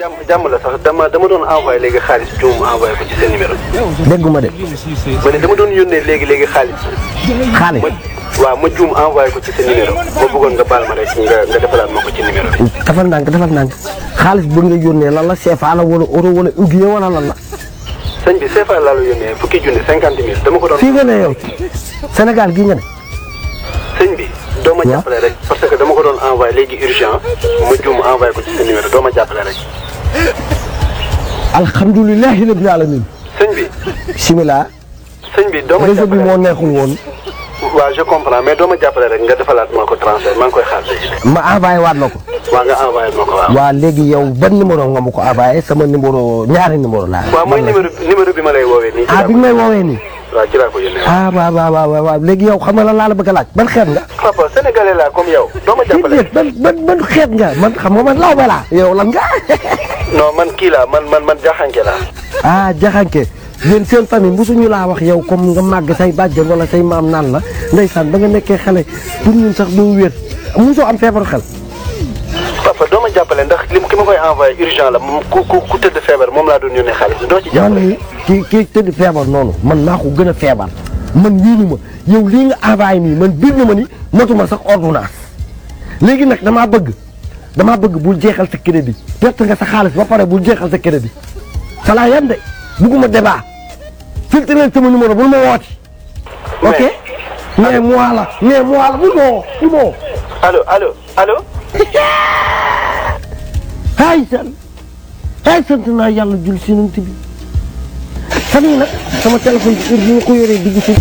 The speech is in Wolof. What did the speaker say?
jàmm jàmm la sax dama dama doon envoyé léegi xaalis juum envoyé ko ci seen numéro. dégguma de ma ne dama doon yónnee léegi léegi xaalis. xaalis ma waaw ma juum envoyé ko ci sa numéro ma bëggoon nga baal ma rek nga nga defalaat ma ko ci numéro bi. defal ndànk defal ndànk xaalis bu nga yónnee lan la CFA la wala euro wala ugiye wala lan la sëñ bi CFA laa la yónnee fukki junni cinquante mille dama ko doon. fii nga ne yow Sénégal gii nga ne sëñ bi doo ma waaw. jàppale rek parce que dama ko doon envoyé léegi urgent ma juum envoyé ko ci sa numéro doo ma jàppale rek. alhamdulilahi rabbil alamin sëñ bi bismillah sëñ bi doo ma réseau bi jàppale moo neexul woon waaw je comprends mais doo ma jàppale rek nga defalaat ma ko transfert maa ngi koy xaar léegi. ma envoyé waat la ko waaw nga envoyé ma ko waaw. waa léegi yow ban numéro nga ma ko envoyé sama numéro ñaari numéro laa waaw mooy man la- numéro numéro bi ma lay woowee nii. ci ah laa bi ko may woowee nii waaw ci laa ko yónnee waaw. ah waaw waaw waaw waaw waaw léegi yow xam nga lan laa la bëgg a laaj ban xeet nga papa sénégalais laa comme yow doo ma jàppale. déedéet ban ban ban xeet nga man xam nga man law ba laa yow lan nga non man kii laa man man man jaxanke laa. ah jaxanke yéen seen famille mosuñu laa wax yow comme nga màgg say bàjjen wala say maam naan la ndeysaan ba nga nekkee xale pour ñun sax doo wér mosoo am feebaru xel papa doo ma jàppale ndax lim ki ma koy envoyé urgent la moom ku ku ku tëdd feebar moom laa doon yónnee xaalis doo ci man jàppale. ni kii kii tëdd feebar noonu man maa ko gën a feebar man wiinu ma yow lii nga envoyé nii man biir na ma ni motuma sax ordonnance léegi nag damaa bëgg damaa bëgg bul jeexal sa crédit perte nga sa xaalis ba pare bul jeexal sa crédit sa laa yem de bugguma débat filtré leen sama numéro bul ma wooti ok mais moi la mais moi la bul ma woo bul ma woo allo allo allo. ay san ay sant naa yàlla jul si nant bi fan yi nag sama téléphone bi heure bi nga ko yoree digg si